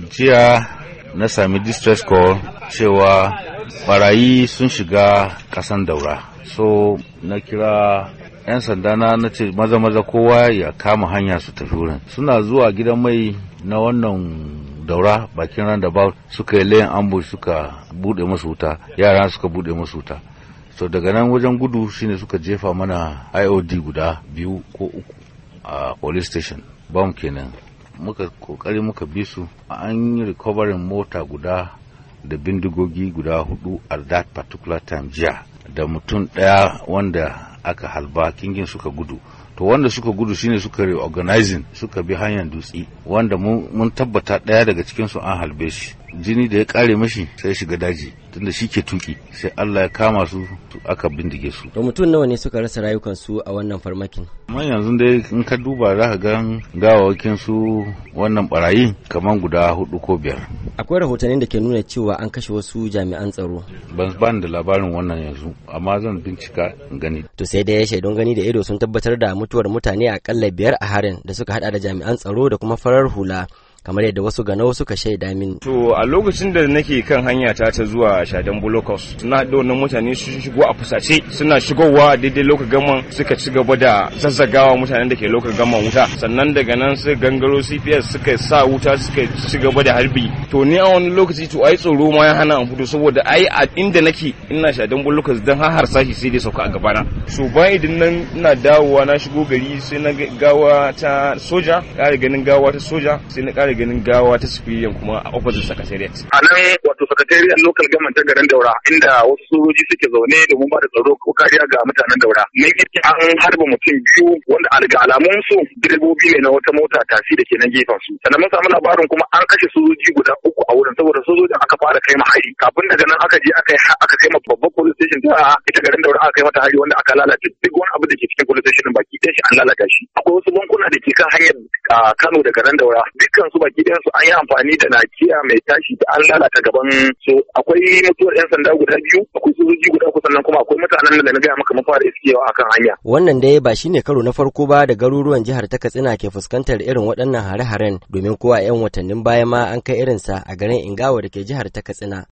jiya na sami distress call cewa barayi sun shiga kasan daura so na kira 'yan sanda na na ce maza maza kowa ya kama hanya su tafi wurin suna zuwa gidan mai na wannan daura bakin roundabout suka yi layin ambush suka bude musu wuta yara suka bude musu wuta so daga nan wajen gudu shine suka jefa mana iod guda biyu ko uku a police station bam kenan muka kokari muka bi su an yi recovering mota guda da bindigogi guda hudu at that particular time jiya da mutum daya wanda aka halba kingin suka gudu to wanda suka gudu shine suka reorganizing suka bi hanyar dutse wanda mun tabbata daya daga cikin su an halbe shi jini da ya kare mashi sai shiga daji tunda shi ke tuki sai Allah ya kama su aka bindige su to mutum nawa ne suka rasa rayukansu a wannan farmakin amma yanzu dai in ka duba za ka ga gawawakin su wannan barayi kamar guda hudu ko biyar akwai rahotannin da ke nuna cewa an kashe wasu jami'an tsaro ban ban da labarin wannan yanzu amma zan bincika in gani to sai dai shaidun gani da ido sun tabbatar da mutuwar mutane akalla biyar a harin da suka hada da jami'an tsaro da kuma farar hula kamar yadda wasu ganau suka shaida min. To a lokacin da nake kan hanya ta ta zuwa Shadan Bulokos suna da wannan mutane sun shigo a fusace suna shigowa daidai lokacin gaman suka ci gaba da zazzagawa mutanen da ke lokacin gaman wuta sannan daga nan su gangaro CPS suka sa wuta suka ci gaba da harbi to ni a wani lokaci to ai tsoro ma ya hana an fito saboda ai a inda nake ina Shadan Bulokos dan har harsashi sai dai sauka a gabana so bayan idan nan ina dawowa na shigo gari sai na gawa ta soja ƙara ganin gawa ta soja sai na ƙara ganin gawa ta civilian kuma a opposite secretariat. A nan wato secretariat local government ta garin Daura inda wasu sojoji suke zaune domin ba da tsaro ko kariya ga mutanen Daura. Mun yi an harba mutum biyu wanda a daga alamun su direbobi ne na wata mota tasi da ke nan gefen su. Sannan mun samu labarin kuma an kashe sojoji guda uku a wurin saboda sojojin aka fara kai hari. Kafin daga nan aka je aka aka kai ma babban police station ta ita garin Daura aka kai mata hari wanda aka lalace duk wani abu da ke cikin police station baki ɗaya shi an lalata shi. Akwai wasu bankuna da ke kan hanyar Kano da garin Daura dukkan su baki ɗayan su an yi amfani da nakiya mai tashi da an lalata gaban su akwai mutuwar yan sanda guda biyu akwai sojoji guda uku sannan kuma akwai mutanen da na gaya maka mafara iskewa akan hanya. Wannan dai ba shine karo na farko ba da garuruwan jihar ta Katsina ke fuskantar irin waɗannan hare-haren domin kowa 'yan watannin baya ma an kai irinsa a garin Ingawa da ke jihar ta Katsina.